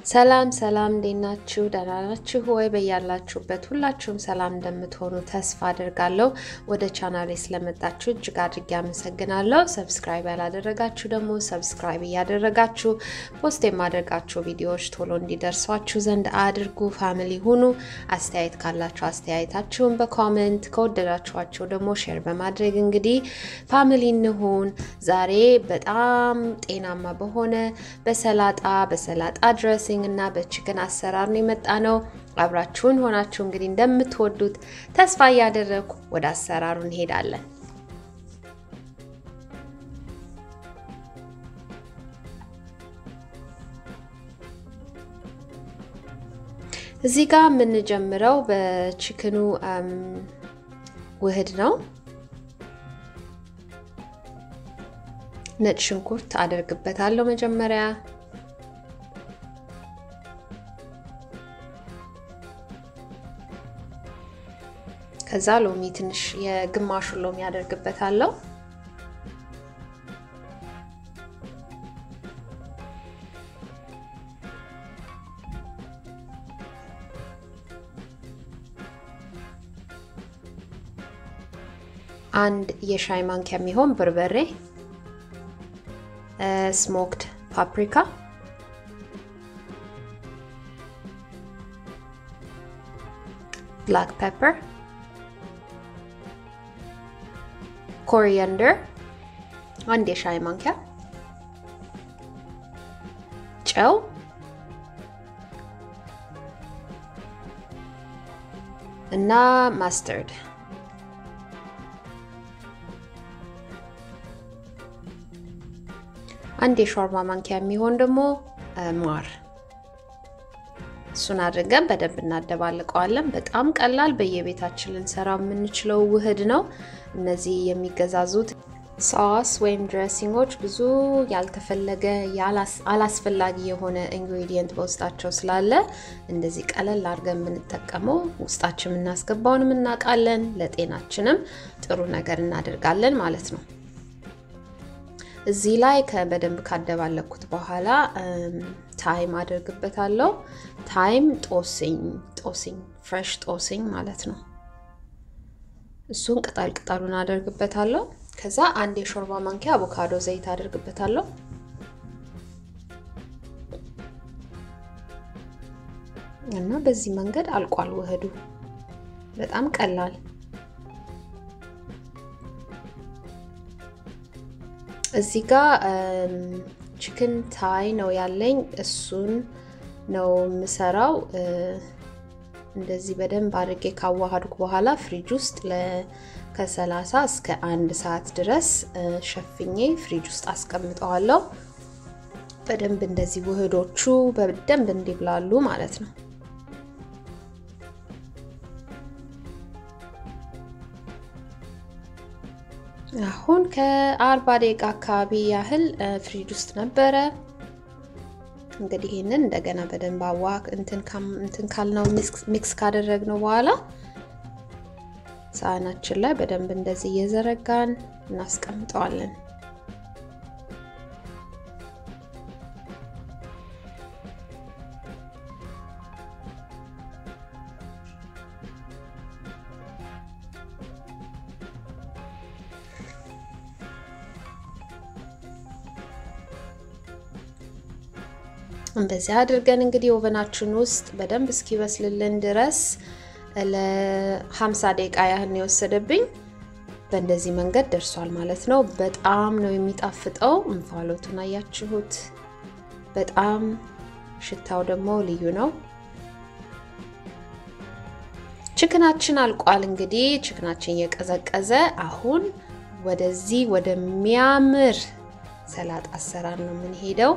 ሰላም ሰላም፣ እንዴት ናችሁ? ደህና ናችሁ ወይ? በያላችሁበት ሁላችሁም ሰላም እንደምትሆኑ ተስፋ አድርጋለሁ። ወደ ቻናሌ ስለመጣችሁ እጅግ አድርጌ አመሰግናለሁ። ሰብስክራይብ ያላደረጋችሁ ደግሞ ሰብስክራይብ እያደረጋችሁ ፖስት የማደርጋቸው ቪዲዮዎች ቶሎ እንዲደርሷችሁ ዘንድ አድርጉ። ፋሚሊ ሁኑ። አስተያየት ካላችሁ አስተያየታችሁን በኮሜንት ከወደዳችኋቸው ደግሞ ሼር በማድረግ እንግዲህ ፋሚሊ እንሁን። ዛሬ በጣም ጤናማ በሆነ በሰላጣ በሰላጣ ድረሲንግ እና በችክን አሰራር ነው የመጣ ነው። አብራችሁን ሆናችሁ እንግዲህ እንደምትወዱት ተስፋ እያደረግኩ ወደ አሰራሩ እንሄዳለን። እዚህ ጋር የምንጀምረው በችክኑ ውህድ ነው። ነጭ ሽንኩርት አደርግበታለሁ መጀመሪያ ከዛ ሎሚ ትንሽ የግማሹን ሎሚ አደርግበታለሁ። አንድ የሻይ ማንኪያ የሚሆን በርበሬ፣ ስሞክድ ፓፕሪካ፣ ብላክ ፔፐር ኮሪያንደር አንድ የሻይ ማንኪያ፣ ጨው፣ እና ማስተርድ አንድ የሾርባ ማንኪያ የሚሆን ደግሞ ማር እሱን አድርገን በደንብ እናደባልቀዋለን። በጣም ቀላል በየቤታችን ልንሰራ የምንችለው ውህድ ነው። እነዚህ የሚገዛዙት ሳስ ወይም ድሬሲንጎች ብዙ ያልተፈለገ አላስፈላጊ የሆነ ኢንግሪዲየንት በውስጣቸው ስላለ እንደዚህ ቀለል አድርገን የምንጠቀመው ውስጣችን የምናስገባውንም እናውቃለን፣ ለጤናችንም ጥሩ ነገር እናደርጋለን ማለት ነው። እዚህ ላይ በደንብ ካደባለኩት በኋላ ታይም አደርግበታለሁ። ታይም ጦስኝ ጦስኝ ፍሬሽ ጦስኝ ማለት ነው። እሱን ቅጠል ቅጠሉን አደርግበታለሁ። ከዛ አንድ የሾርባ ማንኪያ አቮካዶ ዘይት አደርግበታለሁ። እና በዚህ መንገድ አልቋል ውህዱ። በጣም ቀላል እዚህ ጋር ቺክን ታይ ነው ያለኝ። እሱን ነው የምሰራው። እንደዚህ በደንብ አድርጌ ካዋሃድኩ በኋላ ፍሪጅ ውስጥ ከ30 እስከ አንድ ሰዓት ድረስ ሸፍኜ ፍሪጅ ውስጥ አስቀምጠዋለሁ። በደንብ እንደዚህ ውህዶቹ በደንብ እንዲብላሉ ማለት ነው። አሁን ከአርባ ደቂቃ አካባቢ ያህል ፍሪጅ ውስጥ ነበረ። እንግዲህ ይህንን እንደገና በደንብ አዋክ እንትን ካልነው ሚክስ ካደረግነው በኋላ ሳህናችን ላይ በደንብ እንደዚህ እየዘረጋን እናስቀምጠዋለን። እንደዚህ አድርገን እንግዲህ ኦቨናችን ውስጥ በደንብ እስኪበስልልን ድረስ ለ50 ደቂቃ ያህል ነው የወሰደብኝ። በእንደዚህ መንገድ ደርሷል ማለት ነው። በጣም ነው የሚጣፍጠው። እንፋሎቱን አያችሁት? በጣም ሽታው ደግሞ ልዩ ነው። ችክናችን አልቋል። እንግዲህ ችክናችን እየቀዘቀዘ አሁን ወደዚህ ወደሚያምር ሰላጣ አሰራር ነው የምንሄደው።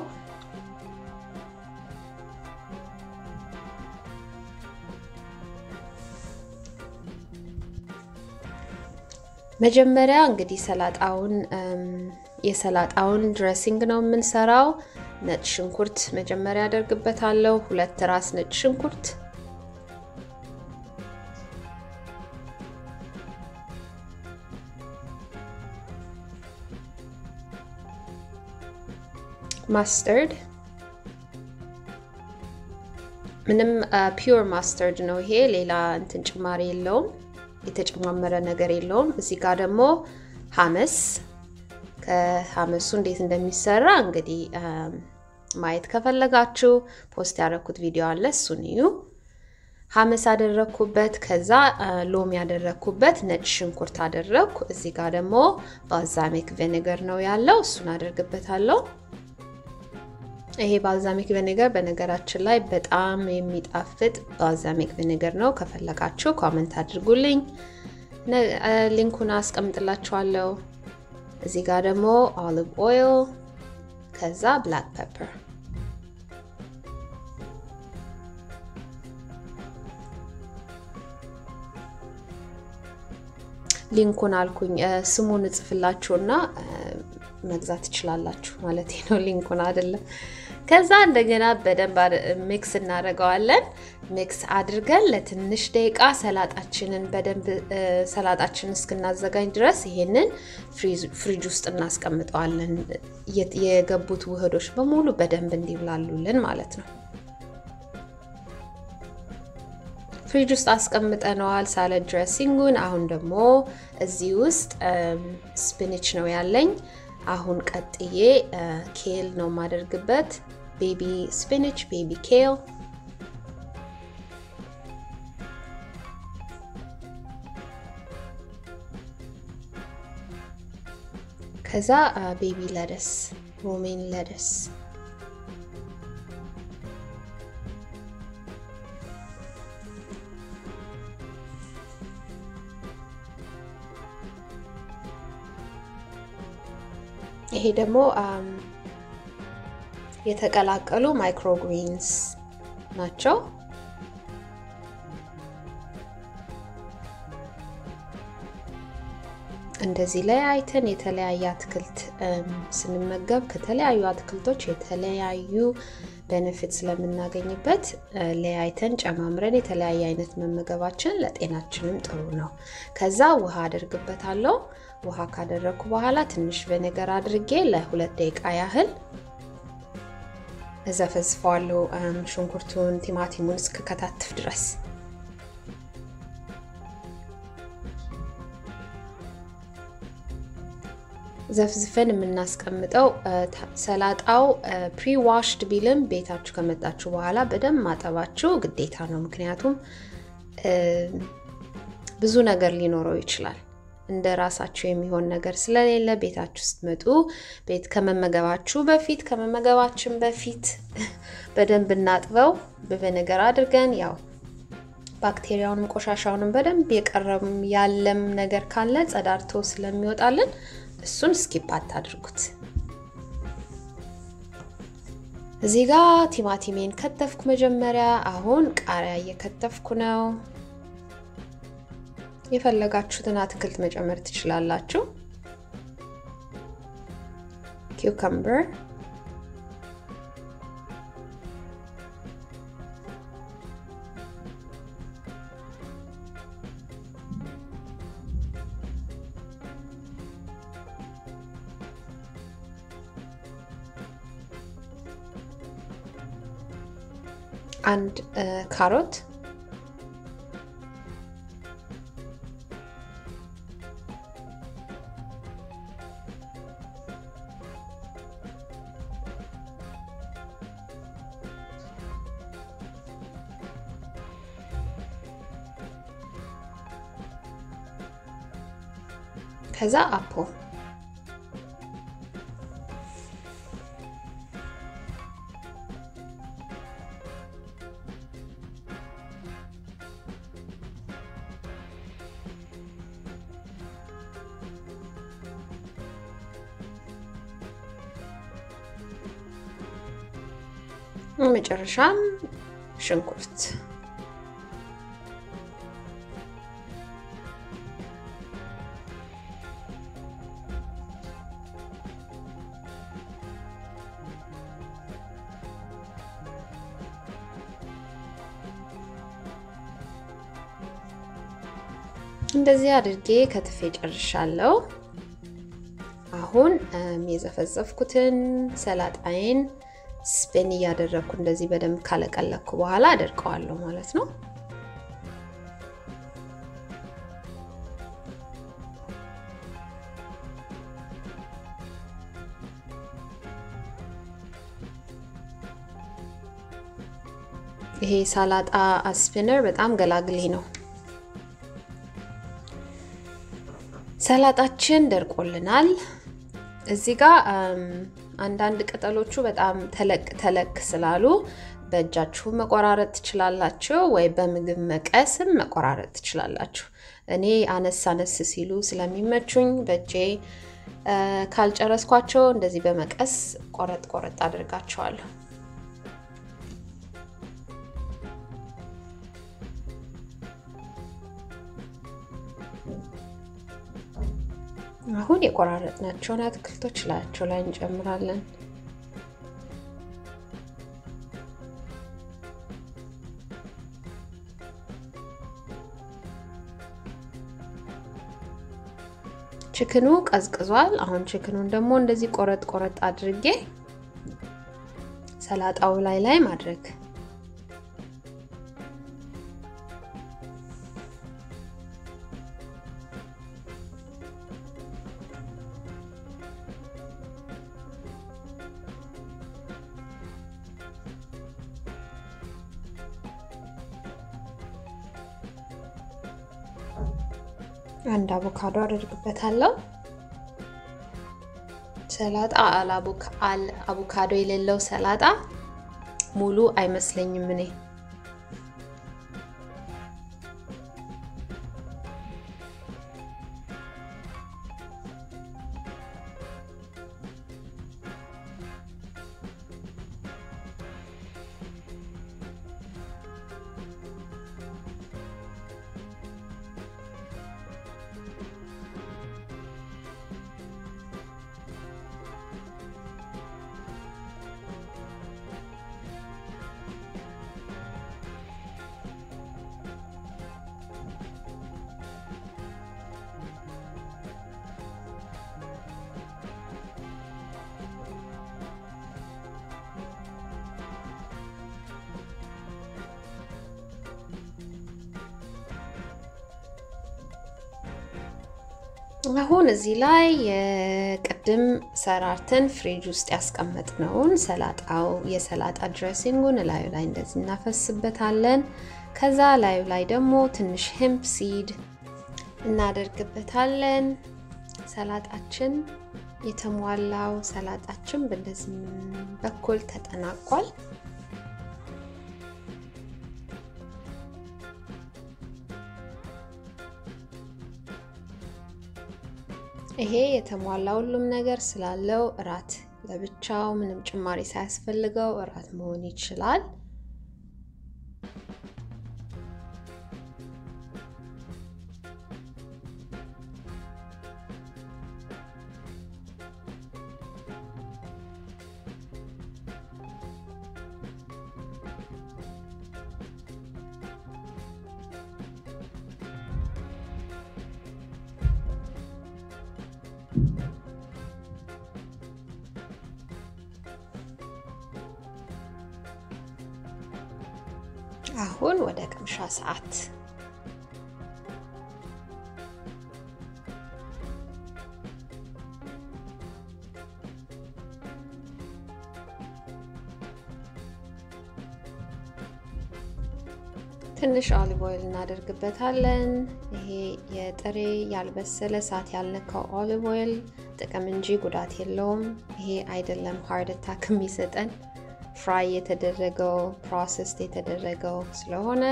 መጀመሪያ እንግዲህ ሰላጣውን የሰላጣውን ድሬሲንግ ነው የምንሰራው። ነጭ ሽንኩርት መጀመሪያ አደርግበታለሁ። ሁለት ራስ ነጭ ሽንኩርት፣ ማስተርድ ምንም ፒውር ማስተርድ ነው ይሄ። ሌላ እንትን ጭማሪ የለውም፣ የተጨማመረ ነገር የለውም። እዚህ ጋር ደግሞ ሀመስ ከሀመሱ እንዴት እንደሚሰራ እንግዲህ ማየት ከፈለጋችሁ ፖስት ያደረኩት ቪዲዮ አለ፣ እሱን እዩ። ሀመስ አደረግኩበት። ከዛ ሎሚ ያደረግኩበት፣ ነጭ ሽንኩርት አደረግኩ። እዚህ ጋር ደግሞ ባልዛሚክ ቪኔገር ነው ያለው፣ እሱን አደርግበታለሁ። ይሄ ባልዛሚክ ቪኔገር በነገራችን ላይ በጣም የሚጣፍጥ ባልዛሚክ ቪኔገር ነው። ከፈለጋችሁ ኮመንት አድርጉልኝ፣ ሊንኩን አስቀምጥላችኋለሁ። እዚህ ጋር ደግሞ ኦሊቭ ኦይል ከዛ ብላክ ፔፐር ሊንኩን አልኩኝ ስሙን እጽፍላችሁና መግዛት ትችላላችሁ ማለት ነው። ሊንኩን አይደለም። ከዛ እንደገና በደንብ ሚክስ እናደርገዋለን። ሚክስ አድርገን ለትንሽ ደቂቃ ሰላጣችንን በደንብ ሰላጣችንን እስክናዘጋኝ ድረስ ይሄንን ፍሪጅ ውስጥ እናስቀምጠዋለን። የገቡት ውህዶች በሙሉ በደንብ እንዲብላሉልን ማለት ነው። ፍሪጅ ውስጥ አስቀምጠነዋል ሳለድ ድሬሲንጉን። አሁን ደግሞ እዚህ ውስጥ ስፒንች ነው ያለኝ። አሁን ቀጥዬ ኬል ነው የማደርግበት። ቤቢ ስፒንች፣ ቤቢ ኬል ከዛ ቤቢ ለደስ፣ ሮሜን ለደስ ይሄ ደግሞ የተቀላቀሉ ማይክሮግሪንስ ናቸው። እንደዚህ ላይ አይተን የተለያየ አትክልት ስንመገብ ከተለያዩ አትክልቶች የተለያዩ ቤኔፊት ስለምናገኝበት ለያይተን ጨማምረን የተለያየ አይነት መመገባችን ለጤናችንም ጥሩ ነው። ከዛ ውሃ አደርግበታለሁ። ውሃ ካደረግኩ በኋላ ትንሽ ቬኔገር አድርጌ ለሁለት ደቂቃ ያህል እዘፈዝፈዋለሁ። ሽንኩርቱን፣ ቲማቲሙን እስክከታትፍ ድረስ ዘፍዝፈን የምናስቀምጠው ሰላጣው ፕሪ ዋሽድ ቢልም ቤታችሁ ከመጣችሁ በኋላ በደንብ ማጠባችሁ ግዴታ ነው። ምክንያቱም ብዙ ነገር ሊኖረው ይችላል። እንደ ራሳችሁ የሚሆን ነገር ስለሌለ ቤታችሁ ስትመጡ ቤት ከመመገባችሁ በፊት ከመመገባችን በፊት በደንብ እናጥበው በቪነገር አድርገን ያው ባክቴሪያውንም ቆሻሻውንም በደንብ የቀረም ያለም ነገር ካለ ጸዳርቶ ስለሚወጣልን እሱን ስኪፕ አታድርጉት። እዚህ ጋር ቲማቲሜን ከተፍኩ መጀመሪያ። አሁን ቃሪያ እየከተፍኩ ነው። የፈለጋችሁትን አትክልት መጨመር ትችላላችሁ። ኪውከምበር አንድ ካሮት ከዛ አፖ መጨረሻም ሽንኩርት እንደዚህ አድርጌ ከትፌ ጨርሻለሁ። አሁን የዘፈዘፍኩትን ሰላጣዬን ስፒን እያደረግኩ እንደዚህ በደንብ ካለቀለኩ በኋላ አደርቀዋለሁ ማለት ነው። ይሄ ሳላጣ ስፒነር በጣም ገላግሌ ነው። ሰላጣችን ደርቆልናል። እዚህ ጋር አንዳንድ ቅጠሎቹ በጣም ተለቅ ተለቅ ስላሉ በእጃችሁ መቆራረጥ ትችላላችሁ፣ ወይ በምግብ መቀስም መቆራረጥ ትችላላችሁ። እኔ አነስ አነስ ሲሉ ስለሚመቹኝ በእጄ ካልጨረስኳቸው እንደዚህ በመቀስ ቆረጥ ቆረጥ አድርጋቸዋለሁ። አሁን የቆራረጥናቸውን አትክልቶች ላያቸው ላይ እንጨምራለን። ችክኑ ቀዝቅዟል። አሁን ችክኑን ደግሞ እንደዚህ ቆረጥ ቆረጥ አድርጌ ሰላጣው ላይ ላይ ማድረግ አንድ አቮካዶ አደርግበታለሁ። ሰላጣ አቮካዶ የሌለው ሰላጣ ሙሉ አይመስለኝም እኔ። አሁን እዚህ ላይ የቅድም ሰራርተን ፍሪጅ ውስጥ ያስቀመጥነውን ሰላጣው የሰላጣ ድሬሲንጉን ላዩ ላይ እንደዚህ እናፈስበታለን። ከዛ ላዩ ላይ ደግሞ ትንሽ ሄምፕ ሲድ እናደርግበታለን። ሰላጣችን የተሟላው ሰላጣችን በእንደዚህ በኩል ተጠናቋል። ይሄ የተሟላ ሁሉም ነገር ስላለው እራት ለብቻው ምንም ጭማሪ ሳያስፈልገው እራት መሆን ይችላል። አሁን ወደ ቅምሻ ሰዓት ትንሽ ኦሊቭ ኦይል እናደርግበታለን። ይሄ የጥሬ ያልበሰለ እሳት ያልነካው ኦሊቭ ኦይል ጥቅም እንጂ ጉዳት የለውም። ይሄ አይደለም ሃርት አታክ የሚሰጠን ፍራይ የተደረገው ፕሮሰስ የተደረገው ስለሆነ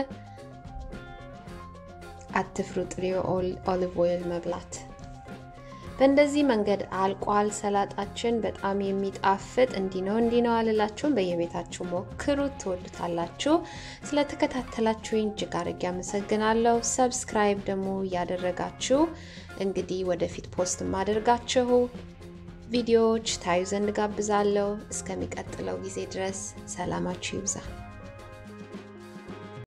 አትፍሩ ጥሬ ኦሊቭ ኦይል መብላት። በእንደዚህ መንገድ አልቋል ሰላጣችን። በጣም የሚጣፍጥ እንዲህ ነው እንዲህ ነው አልላችሁም። በየቤታችሁ ሞክሩት፣ ትወዱታላችሁ። ስለተከታተላችሁኝ እጅግ አድርጌ አመሰግናለሁ። ሰብስክራይብ ደግሞ እያደረጋችሁ እንግዲህ ወደፊት ፖስት የማደርጋችሁ ቪዲዮዎች ታዩ ዘንድ ጋብዛለሁ። እስከሚቀጥለው ጊዜ ድረስ ሰላማችሁ ይብዛ።